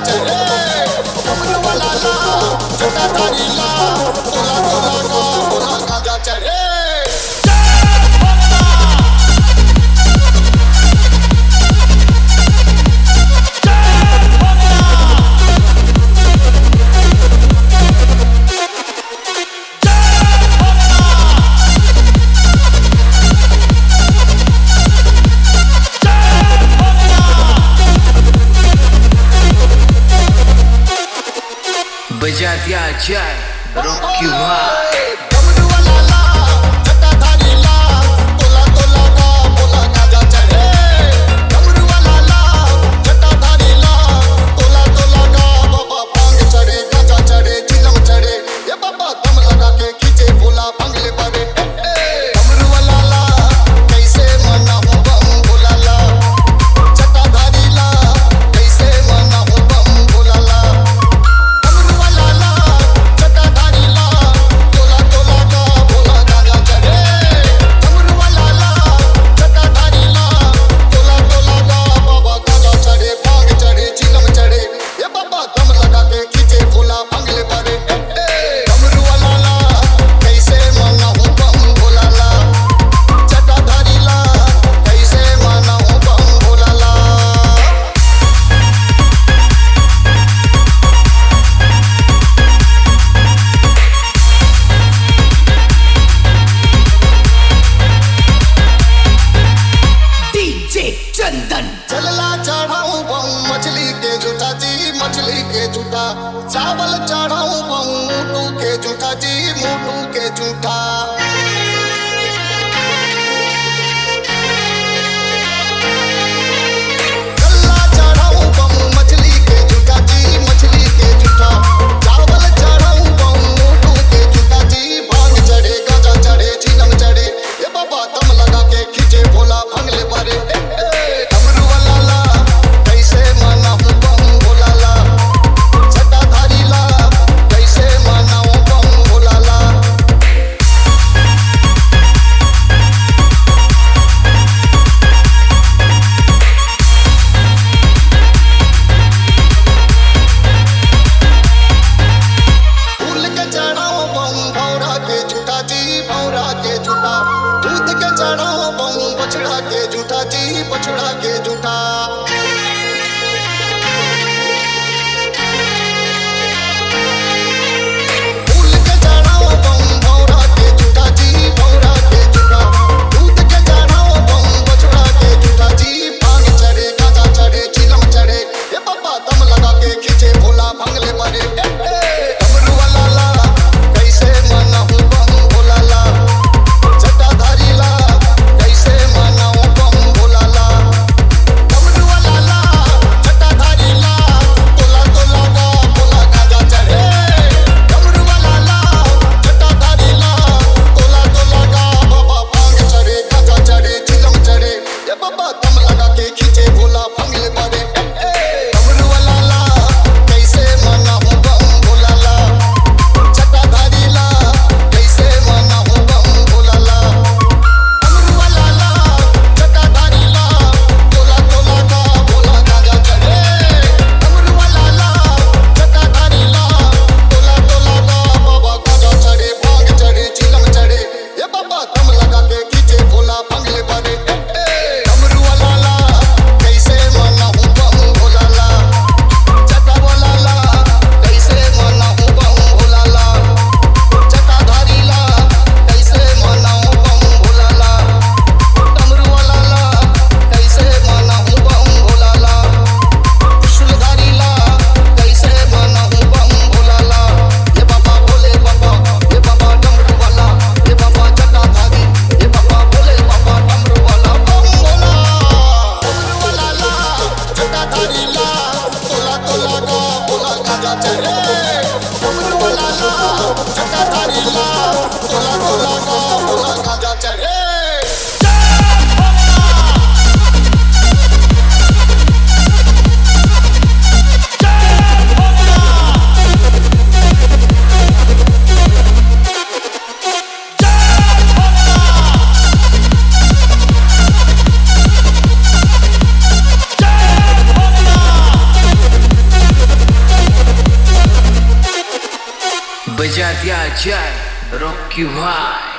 चढ़े डमरू वाला ला जटाधारी ला तोला तोला गा बोला गाजा चढ़े बजा दिया जाए रॉकी भाई डमरू वाला ला जटाधारी ला तोला तोला गा बोला गाजा चढ़े डमरू वाला ला जटाधारी ला तोला तोला गा बाबा भांग चढ़े गाजा चढ़े चिलम चढ़े ये बाबा दम लगा के खींचे भोला भांगले बारे डमरू वाला ला कैसे मना हूँ बम भोला ला जटाधारी ला कैसे मना हूँ बम भोला ला डमरू वाला ला जटाधारी ला तोला तोला गा भोला गाजा चढ़े डमरू वाला ला जटाधारी ला तोला तोला गा बाबा गाजा चढ़े भांग चढ़े चिलम चढ़े ये बाबा दम लगा के खींचे भोला भांगले बारे डमरू वाला ला कैसे माना हूँ बम भोला ला जटाधारी ला कैसे माना हूँ बम भोला ला डीजे चंदन चलला चढ़ाऊं बम मछली के झूठा जी मछली के झूठा चावल चढ़ाऊं बम मोटू के झूठा जी मोटू के झूठा चलला चढ़ाऊं बम मछली के झूठा जी मछली के झूठा चावल चढ़ाऊं बम मोटू के झूठा जी भांग चढ़े गाजा चढ़े झीलम चढ़े ये बाबा दम लगा के खींचे भोला भांगले बारे डमरू वाला ला कैसे माना हूँ बम भोला ला जटाधारी ला बजा दिया जाए रॉकी भाई